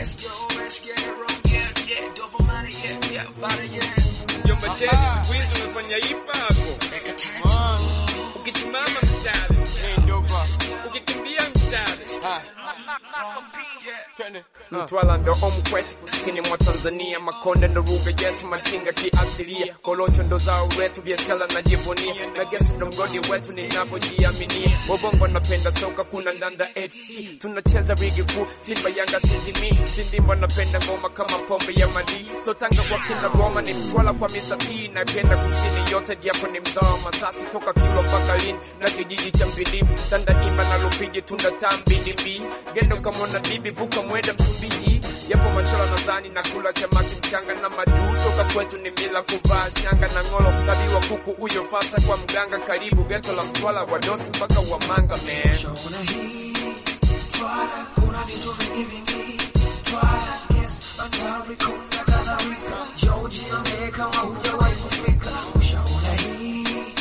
let's go, let's get it wrong, yeah, yeah, double money, yeah, yeah, body, yeah. Mjomba Chedi siku hizi unafanya ipako. Make a tattoo. Ukichimama mchale. Ukikimbia mchale. Mtwala ndo home kwetu kusini mwa Tanzania, Makonde ndo lugha yetu, machinga kiasilia, Kolocho ndo zao letu, biashara najivunia, na gesi ndo mgodi wetu ninavyojiaminia. Wabongo napenda soka, kuna Ndanda FC, tunacheza ligi kuu, Simba Yanga sizimi, Sindimba napenda ngoma kama pombe ya madii, so Tanga kwa kina Roma ni Mtwala kwa Mr. T, napenda kusini yote, japo ni mzao wa Masasi, toka Kilwa mpaka Lindi na kijiji cha Mbilimi, Tandahimba na Rufiji, tunda tambili gendo kamona bibi vuka mwenda Msumbiji, yapo mashola nadhani na kula chamaki mchanga na madu toka kwetu ni mila kuvaa shanga na ngolo kabiwa kuku huyo fasa kwa mganga karibu geto la Mtwala wadosi mpaka wa manga man. Shauna hii Twala, kuna vitu vingi vingi Twala, yes, hatari kuna kadhalika George ongee kama hujawahi kufika Ushaona hii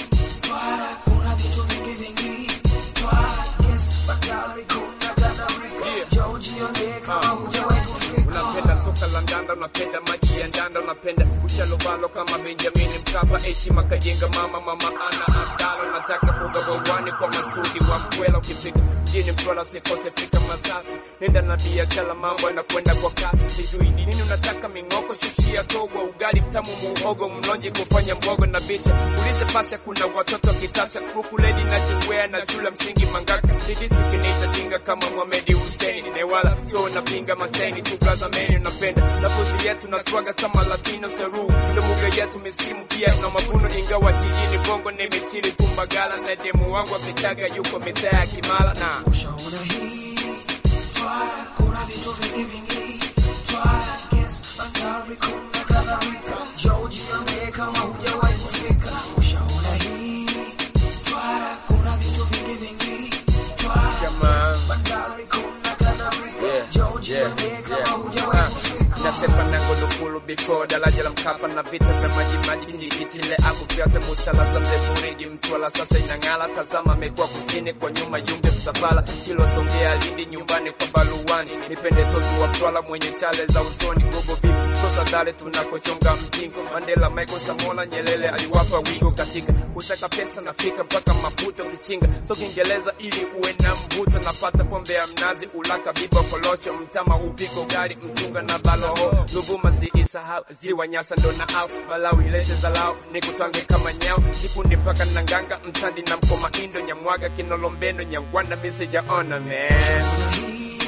Twala, kuna vitu vingi vingi Twala, yes, hatari kuna kadhalika Yeah. George ongee kama hujawahi kufika Unapenda soka la ndanda, unapenda maji ya ndanda, unapenda ushalobalo kama Benjamin Mkapa, heshima kajenga mama mama ana Abdala, nataka kugabawani kwa Masudi wa Mkwela, ukifika mjini Mtwara sikose fika Masasi, nenda na biashara, mambo yanakwenda kwa kasi, sijui nini unataka, ming'oko shushia togwa, ugali mtamu, muhogo mlonji, kufanya mbogo na bicha, ulize pasha, kuna watoto kitasha, kuku ledi na chingwea na shule msingi Mangaka, sidisi kiniita chinga kama Mohamed Hussein Newala, so napinga machaini tu blaza meni, unapenda lafuzi yetu na swaga kama Latino Seru, ndo lugha yetu misimu pia na mavuno, ingawa jijini Bongo nimechili Tumbagala na demu wangu amechaga yuko mitaa ya Kimara na Ushaona hii Twala, kuna vitu vingi vingi Twala, yes, hatari kuna kadhalika George ongee kama hujawahi kufika Ushaona hii Twala, kuna vitu vingi vingi Twala, Shama. yes, hatari kuna kadhalika Yeah, George yeah, ongee kama yeah. hujawahi Ah, kufika Nasepa na Ngolokulu before daraja la Mkapa na vita vya maji maji kijitile akuvyote busala za mzee Buriji Mtwala sasa inang'ala, tazama amekuwa kusini kwa nyuma yumbe msafara kilo Songea Lindi nyumbani kwa baluani nipende tosi wa Mtwala mwenye chale za usoni gogo vipi sosa dale tunakochonga mpingo Mandela Michael Samola Nyerere aliwapa wigo katika kusaka pesa nafika mpaka Maputo kichinga so Kiingereza ili uwe na mvuto napata pombe ya mnazi ulaka bibo kolosho mtama upiko gari mchunga na baloho Luvuma si isahau ziwa Nyasa ndo na au Malawi ilete zalao nikutwange kama nyao chikundi mpaka Nanganga mtandi na mkoma indo Nyamwaga kinolombendo Nyangwanda message ona man Ushaona hii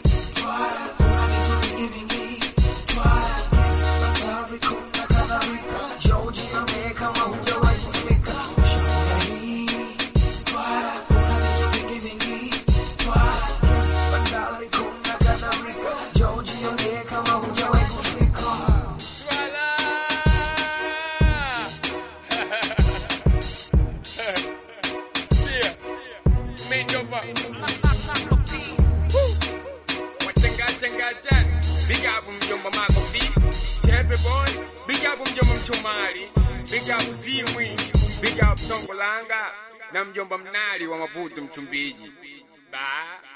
Twala, kuna vitu vingi vingi Twala, yes, hatari kuna kadhalika George ongee kama hujawahi kufika Ushaona hii Twala, kuna vitu vingi vingi Twala, yes, hatari kuna kadhalika George ongee kama hujawahi kufika Swala! Sikia, umeitopa. Woo! Wachangachangachani. Big up mjomba Mako B. Chepe boy. Big up mjomba Mchomali. Big up Zimwi. Big up Tongolanga. Na mjomba Mnali wa Maputo Mchumbiji. Bye.